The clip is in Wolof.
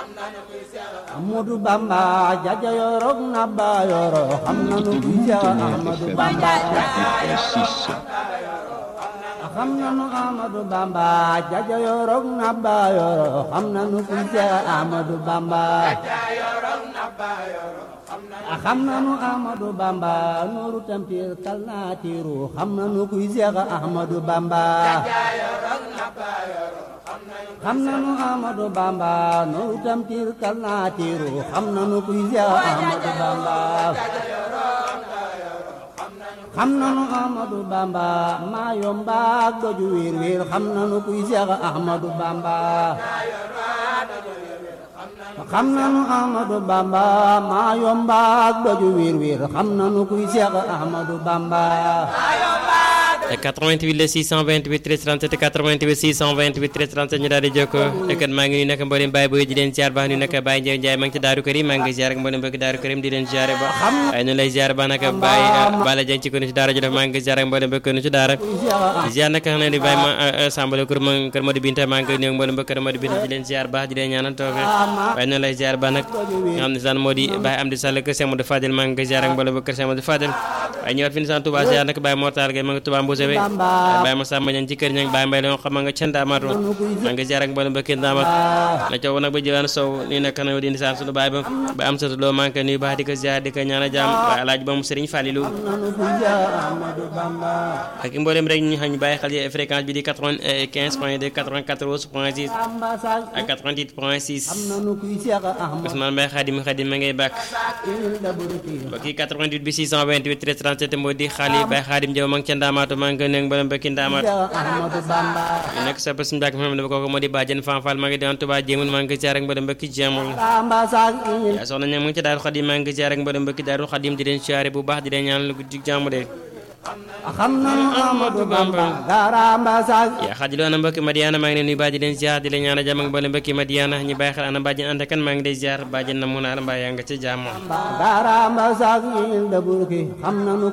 Ahmadu Bamba jaja yorok na ba yoro xam nanu kuy Seex Ahmadu Bamba xam nanu Ahmadu Bamba jaja yorok na ba yoro xam nanu kuy Seex Ahmadu Bamba xam nanu Ahmadu Bamba nooru tampir kal naa tiiru xam nanu kuy Seex Ahmadu Bamba xam nanu Ahmadu Bamba nooru tampir kal naa tiiru xam nanu kuy Seex Ahmadu Bamba xam nanu Ahmadu Bamba maa yomba ak doju wiir wiir xam nanu kuy Seex Ahmadu Bamba xam nanu Ahmadu Bamba maa yomba ak doju wiir wiir xam nanu kuy Seex Ahmadu Bamba 88 la 628 13 37 88 628 13 37 ñu daal di jokkoo kon maa ngi nuyu nag mboolem Baye Boye di leen ziar baax nuyu nag Baye Ndiaye Ndiaye maa ngi ci Daaru Karim maa ngi ziar ak mboolem bëgg Daaru Karim di leen ziar ba waaye ñu lay ziar ba nag Baye Bala Dieng ci ko ci daara ji def maa ngi ziar ak mboolem bëgg ci daara ziar nag xam ne di Baye ma sambale kër ma kër Modou Binta maa ngi nuyu mboolem bëgg kër Modou Binta di leen ziar baax di leen ñaanal toofe waaye ñu lay ziar ba nag nga xam ne saan moo di Baye Amdi Sall kër Cheikh Modou Fadel maa ngi ziar ak mboolem bëgg kër Cheikh Modou Fadel waaye ñëwaat fi ni saan Touba ziar nag Baye Mortal Gueye maa ngi Touba Mbousse Baye ma samba ñan ci kër ñang Baye Mbaye la xam nga ca Ndaamaatu maa ngi ziar ak mboolem mbokki Ndaamat na coow nag ba jiwaan sow nii nag kana di nisaan sunu baay ba ba am satu loo maa ngi koy nuyu baax di ko ziar di ko ñaan a jàmm waaye alaaji ba mu Sëriñ Falilu ak mboolem rek ñu xam ñu bàyyi xel yi fréquence bi di 95 point 2 94 point 6 ak 88 point 6 Ousmane Mbaye Khadim Khadim ma ngay bàkk mbokki 88 bi 628 13 37 moo di xaali Baye Khadim Jaw ma ngi ca Ndaamaatu maa ngi koy nuyu mboolem mbokki Ndaamaatu ñu nekk sa bés mbàkk moom dafa kooku moo di bàjjen Fan Fall maa ngi doon Tuubaa jéemul maa ngi ziar ak mboolem mbokki jéemul yaa soxna ña mu ngi ci Daaru Xadim maa ngi ziar ak mboolem mbokki Daaru Xadim di leen ziare bu baax di leen ñaan lu guddi jàmm de xam nanu Ahmadu Bamba garamba sax yaa xaji loo ana mbokki Madiana maa ngi leen nuyu baa di leen ziar di leen ñaan a jàmm ak mboolem mbokki Madiana ñu bàyyi xel ana bàjjen ànd kan maa ngi lay ziar bàjjen na mu naa la mbaa yaa nga ci jàmm garamba sax il da burki xam nanu